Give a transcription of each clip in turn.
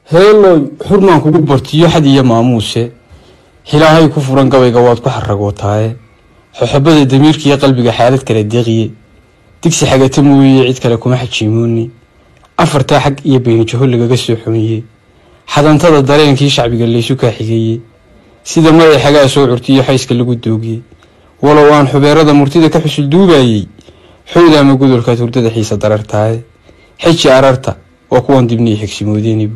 heeloy xurmaan kugu bartiyo xad iyo maamuuse hilaahay ku furan gabayga waad ku xaragootaaye xoxobada damiirkiiyo qalbiga xaalad kala deeqiye digsi xagata mooye cid kale kuma xajiimooni afartaa xag iyo beynijaho lagaga soo xuniye xadantada dareenkii shacbiga laysu kaa xigeeye sida maday xagaa soo curtiyo xayska lagu doogiye walow aan xubeerada murtida ka xusul duubayey xowda ama godolkaad hurdada xiisa darartaaye xeji ararta waa kuwan dibniyo xigsimoodeenibu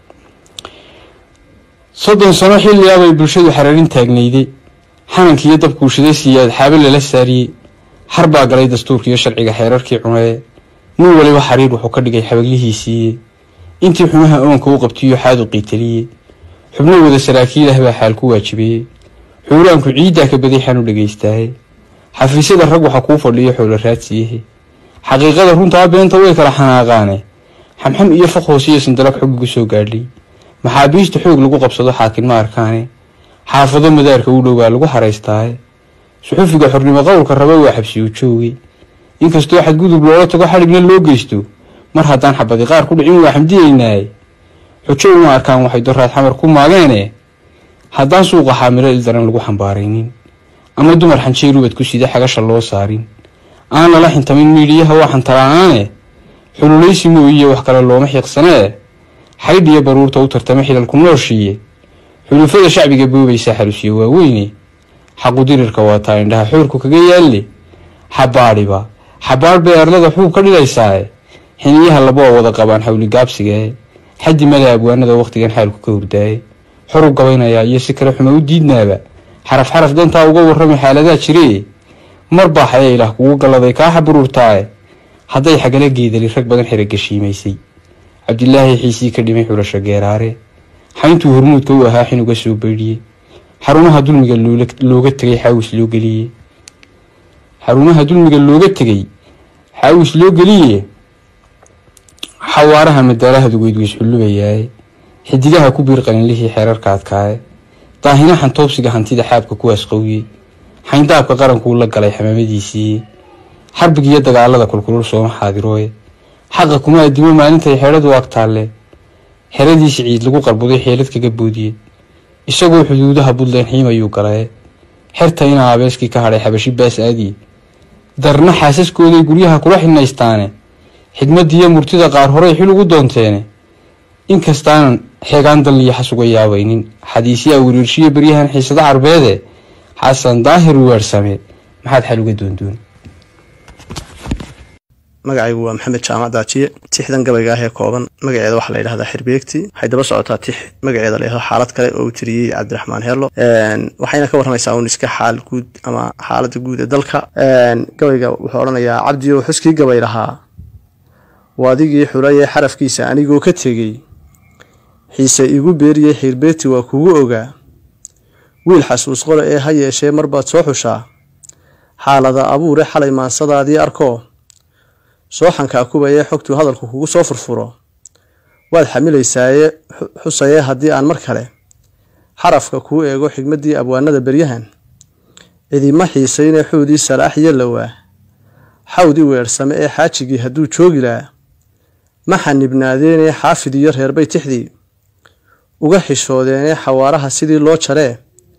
soddon sano xilligaabay bulshadu xararin taagnayde xanankiiyo dabkuushaday siiyaad xaabe lala saariyey har baa galay dastuurkiiyo sharciga xeerarkii cunee nin waliba xariir wuxuu ka dhigay xabaglihiisiiye intii xumaha oonka u qabtiyo xaadu qiitaliye xubno wada saraakiilah baa xaal ku waajibeeye xuuraanku ciiddaa ka baday xanu dhagaystaaye xafiisyada rag waxa kuu fadhiyo xoola raadsiyahe xaqiiqada runtaa beenta way kala xanaaqaane xamxam iyo faq hoosiyo sindalab xogigu soo gaadhay maxaabiista xoog lagu qabsado xaakin ma arkaane xaafado madaarka u dhowaa lagu haraystaaye suxufiga xornimo qowlka raba waa xabsiyu jooge inkastoo xadgudub loola tago xadhigna loo geysto mar haddaan xabadi qaar ku dhicin waa xamdiyeynaaye xujo uma arkaan waxay doraad xamar ku maageene haddaan suuqa xaamilo ildaran lagu xambaaraynin ama dumar xanjay rubad ku sida xagasha loo saarin aan lala xintamin miidhiyaha waa xantala'aane xululaysi mooyiye wax kale looma xiiqsanee xaydhiyo baruurta u tartama xilalku nooshiiye xulufada shacbiga boobaysaa xalusyo waaweyne xaqudirirka waa taa indhaha xoorku kaga yaalle xabaadhiba xabaadh bay arlada xuub ka dhigaysaae xiniyaha laba oo wada qabaan xawli gaabsigae xaddi mada abwaanada wakhtigan xaalku ka hurdaaye xor u gabaynayaa iyo si kale xuma u diidnaaba xaraf xaraf dantaa uga warrami xaaladaa jiree mar baa xaya ilaah kugu galladay kaa xaburuurtaae hadday xagala geedali rag badan xeragashiimaysay cabdilaahi xiisii ka dhimay xulasho geeraare xayntuu hormuudka u ahaa xinuga soo beydhiyey xarumaha dulmiga looga tegay xaawis loo geliye xarumaha dulmiga looga tegay xaawis loo geliye xawaaraha madaalaha dugeydweys xullubayaaye xidigaha ku biir qalinlihii xeerarka adkaaye daahina xantoobsiga hantida xaabka kuwaas qowye xayndaabka qarankuu la galay xamaamadiisiiye xarbigiiyo dagaalada kulkulul sooma xaadirooye xaqa kuma adimo maalintay xeedhadu agtaalle xeradiisi ciid lagu qarbuday xeelad kaga boodiye isagoo xuduudaha buntland xiimayuu galaye xerta inaa abeeskii ka hadhay xabashi baas aadiye darna xaasaskooday guryaha kula xidhnaystaane xigmadiiyo murtida qaar horey xil ugu doonteene inkastaanan xeegaan dalliyo xas uga yaabaynin xadiisyaa wiriirshiyo beryahan xiisada carbeede xasan daahir weersame maxaad xal uga doondoon magacaygu waa maxamed jaamac daajiye tixdan gabayga ah ee kooban magaceeda waxaa la yidhahdaa xirbeegti waxay daba socotaa tix magaceeda la yidhahdo xaalad kale oo uu tiriyey cabdiraxmaan heerlo waxayna ka warramaysaa uun iska xaal guud ama xaaladda guud ee dalka gabayga wuxuu odhanayaa cabdiyow xuskii gabay lahaa waadigii xurayee xarafkiisa anigoo ka tegey xiise igu beeriyey xirbeegti waa kugu ogaa wiil xasuus qole ee ha yeeshee marbaad soo xushaa xaalada abuure xalay maansadaadii arkoo sooxankaa kubayee xogtuu hadalku kugu soo furfuro waad xamilaysaaye xusayee haddii aan mar kale xarafka kuu eego xigmaddii abwaanada beryahan cidima xiisaynee xuudii salaax iyo lowaa xawdii weersame ee xaajigii hadduu joogi lahaa ma xanibnaadeenee xaafid iyo reerbay tixdii uga xishoodeenee xawaaraha sidii loo jaree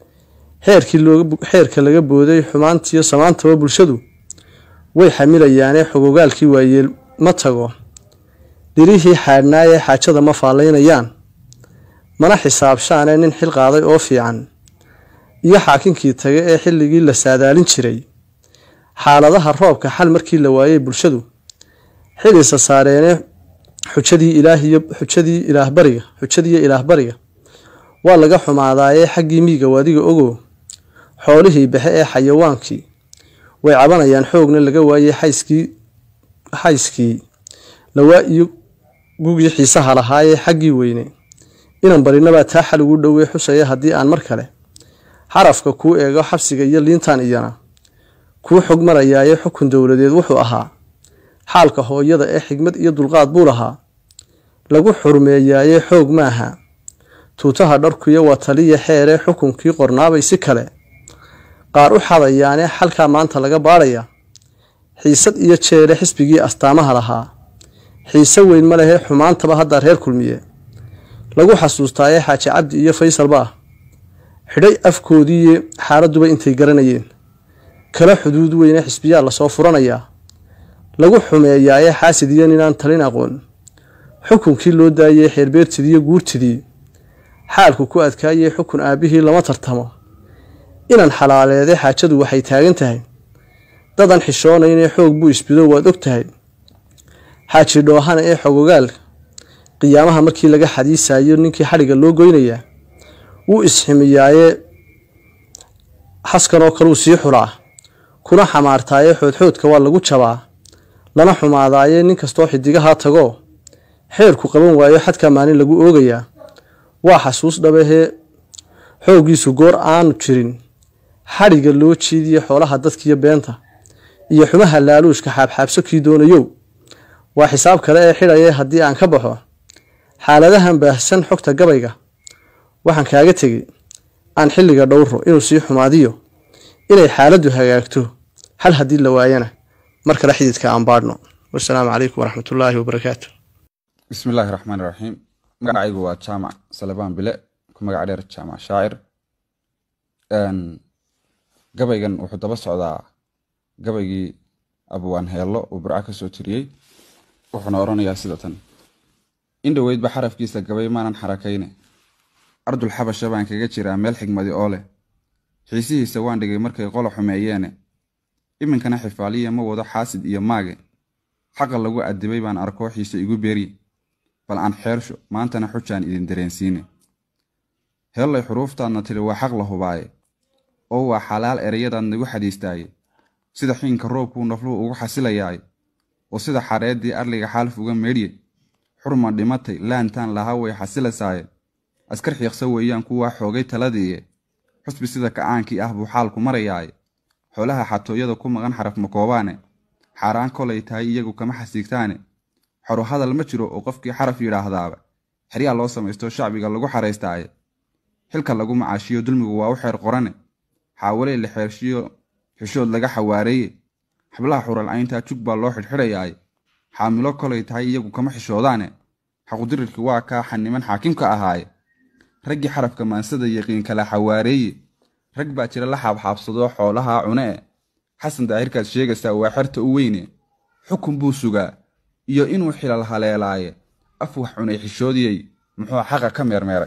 xeerka laga booday xumaantiyo samaantaba bulshadu way xamilayaanee xogogaalkii waayeel ma tago dhirihii xaadhnaayee xaajada ma faallaynayaan mana xisaabshaanee nin xil qaaday oo fiican iyo xaakinkii taga ee xilligii la saadaalin jiray xaaladaha roobka xal markii la waayey bulshadu xilisa saareenee xujadii ilaahiyo xujadii ilaahbariga xujadiiyo ilaahbariga waa laga xumaadaayee xaggii miiga waadiga ogow xoolihii baxe ee xayawaankii way cabanayaan xoogna laga waayey xayskii xayskii lawaa iyo gugii xiisaha lahaayee xaggii weyne inan barinabaa taa xal ugu dhowey xusaya haddii aan mar kale xarafka kuu eego xabsiga iyo liintan iyana kuu xog marayaaye xukun dowladeed wuxuu ahaa xaalka hooyada ee xigmad iyo dulqaad buu lahaa lagu xurmeeyaaye xoog maaha tuutaha dharkuyo waa taliya xeeree xukunkii qornaabay si kale qaar u xadayaanee xalkaa maanta laga baadhaya xiisad iyo jeele xisbigii astaamaha lahaa xiise weyn ma lehee xumaantaba haddaa reer kulmiye lagu xasuustaaye xaaji cabdi iyo faysalba ah xidhay afkoodiiyo xaaladduba intay garanayeen kala xuduud weyne xisbiyaa lasoo furanayaa lagu xumeeyaaye xaasid iyo ninaan talin aqoon xukunkii loo daayey xeerbeertidiiyo guurtidii xaalku ku adkaayey xukun aabbihii lama tartamo inan xalaaleeday xaajadu waxay taagan tahay dadan xishoonaynee xoog buu isbido waad og tahay xaaji dhoohana ee xogogaal qiyaamaha markii laga xadiisayo ninkii xadhigga loo goynayaa wuu isximiyaaye xaskanoo kaluu sii xulaa kuna xamaartaaye xoodxoodka waa lagu jabaa lana xumaadaaye nin kastoo xidigahaa tagoo xeerku qaban waayo xadka maalin lagu oogayaa waa xasuus dhabahee xooggiisu goor aanu jirin xadhigga loo jiidiye xoolaha dadkiiyo beenta iyo xumaha laaluushka xaabxaabso kii doonayow waa xisaab kale ee xidhaye haddii aan ka baxo xaaladahan baahsan xogta gabayga waxaan kaaga tegey aan xilliga dhowro inuu sii xumaadiyo inay xaaladdu hagaagto hal haddii la waayana mar kale xididka aan baadhno wasalaamu calaykum waraxmatullaahi wabarakaatu bismi illaahi raxmaan iraxiim magacaygu waa jaamac salebaan bile ku magac dheer jaamac shaacir gabaygan wuxuu daba socdaa gabaygii abwaan heello uu burca ka soo tiriyey wuxuuna odhanayaa sida tan in dhoweydba xarafkiisa gabay maanan xarakayne ardul xabasha baan kaga jiraa meel xigmadi oo leh xiisihiisa waan dhigay markay qola xumeeyeene iminkana xifaaliya ma wado xaasid iyo maage xaqa lagu adibay baan arkoo xiise igu beeri bal aan xeersho maantana xujaan idin dareensiine heellay xuruuftaadna tiri waa xaq la hubaaye oo waa xalaal ereyadaad nagu xadiistaaye sida xiinka roobkuu nafluhu ugu xasilayaaye oo sida xareeddii arliga xaalf uga meedhye xurma dhimatay laantaan lahaa way xasilasaaye askar xiiqsa weeyaan kuwaa xoogay taladiiye xusbi sida kacaankii ah buu xaalku marayaaye xoolaha xatooyada ku maqan xaraf makoobaane xaaraan kolay tahay iyagu kama xasiigtaane xoro hadal ma jiro oo qofkii xaraf yidhaahdaaba xeryaa loo samaysto shacbiga lagu xaraystaaye xilka lagu macaashiyo dulmigu waa u xeer qorane xaawalee la xeershiyo xishood laga xawaareeye xablaha xuralcayntaa jug baa loo xidhxidhayaaye xaamilo kolay tahay iyagu kama xishoodaane xaqudirirki waa kaa xaniman xaakimka ahaaye raggii xarafka maansada yaqiin kala xawaareeye rag baa jira la xaabxaabsadoo xoolahaa cune e xasan daahirkaad sheegaysaa waa xerta u weyne xukun buu sugaa iyo inuu xilal haleelaaye af wax cunay xishoodiyey muxuu xaqa ka meermeeray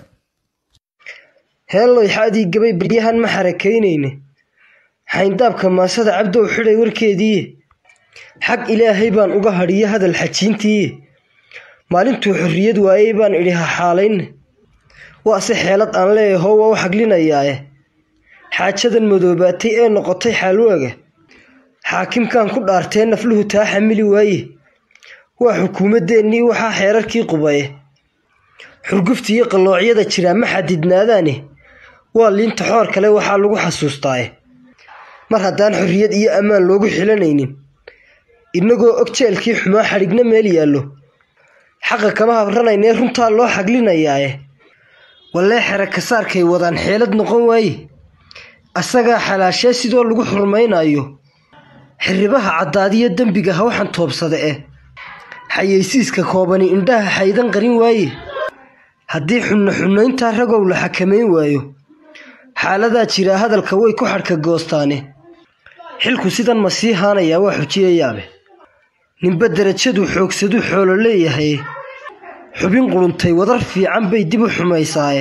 heelloy xaadii gabay baryahan ma xarakaynayne xayndaabka maasada cabdow xidhay warkeediiye xag ilaahay baan uga hadhiyo hadal xajiintiiye maalintuu xorriyad waayey baan idhi ha xaalayne waase xeelad aan leeyaho waa u xaglinayaaye xaajadan madoobaatay ee noqotay xaalwaaga xaakimkan ku dhaartee nafluhu taa xamili waaye waa xukuumadeennii waxaa xeerarkii qubaye xurguftiiyo qalloocyada jiraa ma xadidnaadaane waa liinta xoor kale waxaa lagu xasuustaaye mar haddaan xorriyad iyo ammaan loogu xilanaynin innagoo og jeelkii xumaa xadhigna meel yaallo xaqa kama habranaynee runtaa loo xaglinayaaye wallee xere kasaarkay wadaan xeelad noqon waaye asagaa xalaashee sidoo lagu xurmaynayo xirribaha caddaadiyo dembiga hawxan toobsada eh xayeysiiska koobani indhaha xaydan qarin waaye haddii xunno xunnayntaa ragow la xakamayn waayo xaaladaa jiraa hadalka way ku xadhka goostaane xilku sidan ma sii haanayaa waa xujiyayaabe ninba derajaduu xoogsaduu xoolo leeyahay xubin quruntay wadar fiican bay dib u xumaysaaye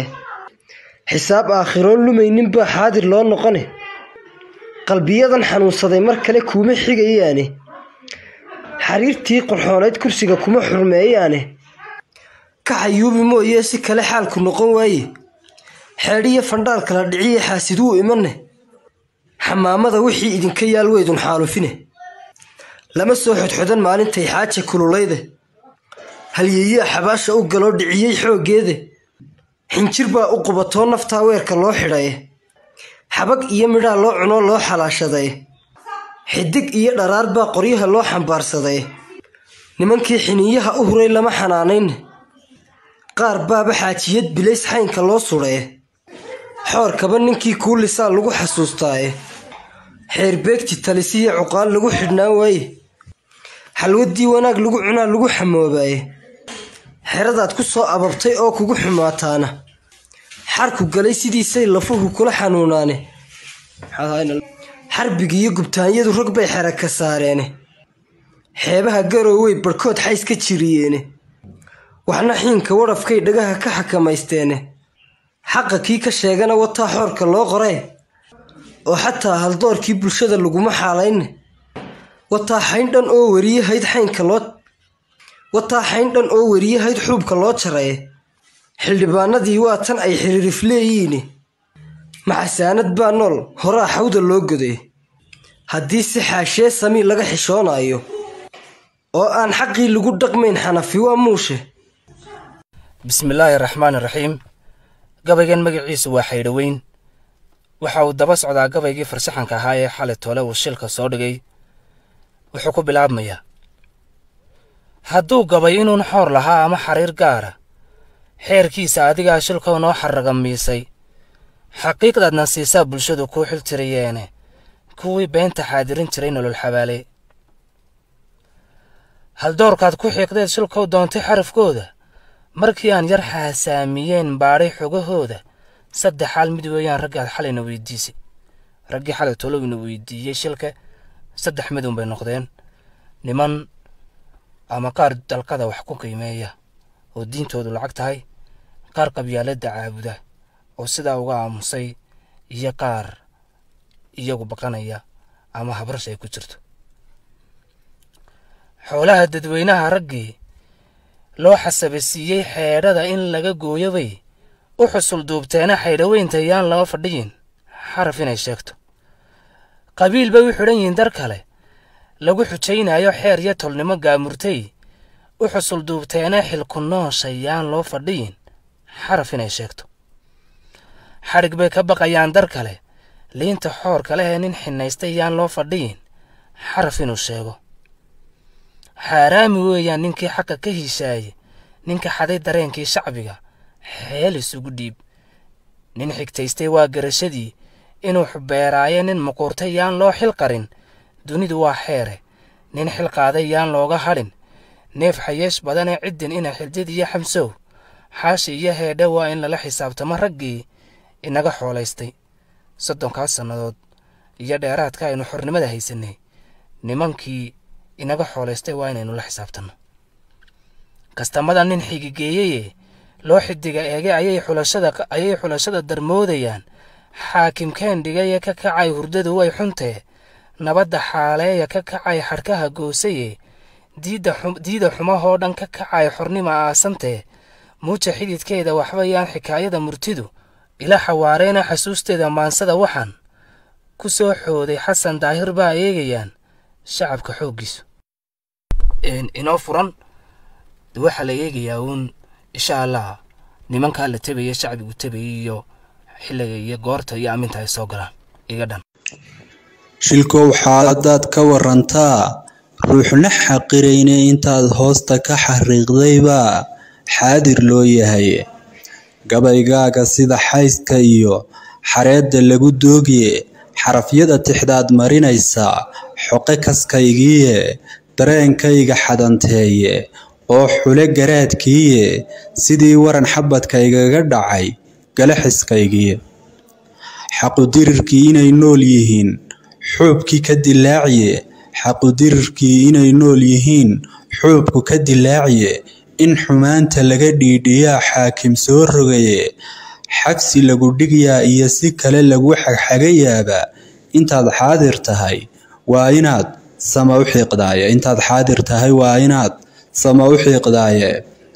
xisaab aakhiroon lumaynin baa xaadir loo noqone qalbiyadan xanuunsaday mar kale kuuma xigayaane xariirtii qorxoonayd kursiga kuma xurmeeyaane ka xayuubi mooyee si kale xaalku noqon waaye xeedhiyo fandhaal kala dhiciye xaasid wuu imanne xamaamada wixii idinka yaal weydun xaalufine lama soo xodxodan maalintay xaaja kululayde halyeeyaa xabaasha u galoo dhiciyey xooggeede xinjir baa u qubatoo naftaa weerka loo xidhaye xabag iyo midhaa loo cunoo loo xalaashadaye xidig iyo dharaar baa qoryaha loo xambaarsadaye nimankii xiniinyaha u huray lama xanaanayne qaar baaba xaajiyad bilays xaynka loo sudhaye xoorkaba ninkii kuulisaa lagu xasuustaaye xeerbeegti talisiyo cuqaal lagu xidhnaan waaye xalwaddii wanaag lagu cunaa lagu xamoobaaye xeradaad ku soo ababtay oo kugu xumaataana xarku galay sidiisay lafuhu kula xanuunaane xarbigi iyo gubtaanyadu rog bay xera ka saareene xeebaha garoowey barhkood xays ka jiriyeene waxna xiinka wadhafkay dhagaha ka xakamaysteene xaqa kii ka sheegana wataa xoorka loo qoree oo xataa haldoorkii bulshada laguma xaalayne wataa xayndhan oo weriyahayd xaynka loo wataa xayndhan oo weriyahayd xuubka loo jaraye xildhibaanadii waa tan ay xiriirif leeyiine maxasaanad baa nool horaa xawda loo goday haddii si xaashee sami laga xishoonayo oo aan xaqii lagu dhaqmayn xanafi waa muushe bismillaahi raxmaani raxiim gabaygan magaciisu waa xaydhoweyn waxa uu daba socdaa gabaygii farsaxanka ahaa ee xalay toole uu shilka soo dhigay wuxuu ku bilaabmayaa hadduu gabay inuun xoor lahaa ama xariir gaara xeerkiisa adigaa shilkow noo xarraga miisay xaqiiqdaadna siisaa bulshadu kuu xil tiriyeene kuwii beenta xaadirin jiray nolol xabaale haldoorkaad ku xiiqdeed shilkow doontay xarafkooda markii aan yar xaasaamiyeen baadhay xogahooda saddex xaal mid weeyaan raggaad xalayna weydiisay raggii xalay tolowina weydiiyey shilka saddex midun bay noqdeen niman ama qaar dalkada wax ku qiimeeya oo diintoodu lacag tahay qaar qabyaaladda caabuda oo sidaa uga aamusay iyo qaar iyagu baqanaya ama habrash ay ku jirto xoolaha dadweynaha raggii loo xasabasiiyey xeedhada in laga gooyo bay u xusul duubteena xaydhoweynta yaan lama fadhiyin xaraf inay sheegto qabiil bay u xidhan yihiin dar kale lagu xujaynayo xeer iyo tolnimo gaamurtay u xusul duubteena xilku noosha yaan loo fadhiyin xaraf inay sheegto xadhig bay ka baqayaan dar kale liinta xoorka lehee nin xinaystay yaan loo fadhiyin xaraf inuu sheego xaaraami weeyaan ninkii xaqa ka hishaaye ninka xaday dareenkii shacbiga xeel isugu dhiib nin xigtaystay waa garashadii inuu xubeeraayo nin muquurtay yaan loo xil qarin dunidu waa xeere nin xil qaaday yaan looga hadhin neef xayeesh badanee ciddin ina xiljid iyo xamsow xaashi iyo heedhe waa in lala xisaabtamo raggii inaga xoolaystay soddonkaas sannadood iyo dheeraadka aynu xornimada haysanay nimankii inaga xoolaystay waa inaynu la xisaabtanno kastamada nin xigigeeyeye loo xidiga eege ayay xulashada ayay xulashada darmoodayaan xaakimkeen dhigaye ka kacay hurdadu way xuntee nabadda xaaleeya ka kacay xadhkaha goosaye diida xumahoo dhan ka kacay xornima aasantee muuja xididkeeda waxba yaan xikaayada murtidu ila xawaareena xasuusteeda maansada waxaan ku soo xooday xasan daahir baa eegayaan shacabka xooggiisu inoo furan waxaa la eegayaa uun insha allah nimankaa la tebaya shacbigu tebaya iyo xilliga iyo goorta iyo aminta ay soo galaan iga dhan shilkow xaaladaad ka warantaa ruuxna xaqirayne intaad hoosta ka xariiqdayba xaadir loo yahay gabaygaaga sida xayska iyo xareedda lagu doogiye xarafyada tixdaad marinaysa xoqe kaskaygiiye dareenkayga xadanteeye oo xule garaadkiiye sidii waran xabadkaygaga dhacay galaxiskaygiiye xaqudirirkii inay nool yihiin xuubkii ka dilaaciye xaqudirirkii inay nool yihiin xuubku ka dilaaciye in xumaanta laga dhiidhiyaa xaakim soo rogaye xagsi lagu dhigyaa iyo si kale lagu xagxagayaaba intaad xaadir tahay waa inaad sama u xiiqdaaye intaad xaadir tahay waa inaad sama u xiiqdaaye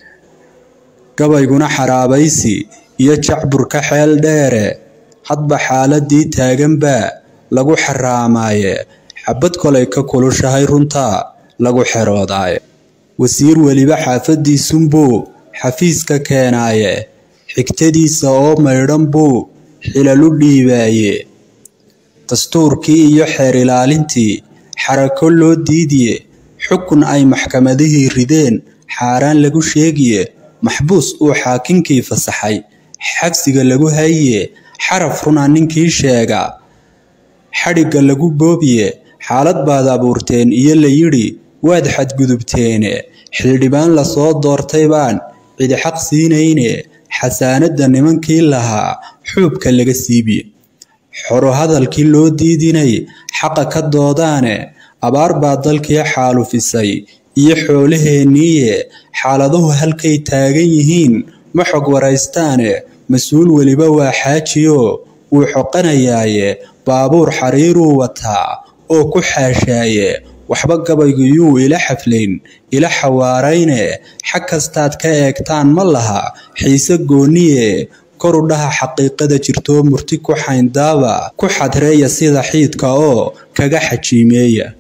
gabayguna xaraabaysi iyo jacburka xeel dheere hadba xaaladii taaganbaa lagu xaraamaaye xabad kolay ka kulushahay runtaa lagu xeroodaaye wasiir weliba xaafadiisunbuu xafiiska keenaaye xigtadiisa oo maydhan buu xilalu dhiibaaye dastuurkii iyo xeer ilaalintii xarako loo diidiye xukun ay maxkamadihii rideen xaaraan lagu sheegiye maxbuus uu xaakinkii fasaxay xagsiga lagu hayiye xaraf runa ninkii sheega xadhigga lagu boobiye xaalad baad abuurteen iyo la yidhi waad xadgudubteene xildhibaan lasoo doortay baan cidi xaq siinayne xasaanadda nimankii lahaa xuubka laga siibiye xoro hadalkii loo diidinay xaqa ka doodaane abaar baa dalkii xaalufisay iyo xoolaheenniiye xaaladuhu halkay taagan yihiin ma xog waraystaane mas-uul weliba waa xaajiyo wuu xoqanayaaye baabuur xariiruu wataa oo ku xaashaaye waxba gabaygu yuu ila xaflayn ila xawaarayne xag kastaad ka eegtaan ma laha xiise gooniye koru dhaha xaqiiqada jirtoo murti ku xayndaaba ku xadreeya sida xiidka oo kaga xajiimeeya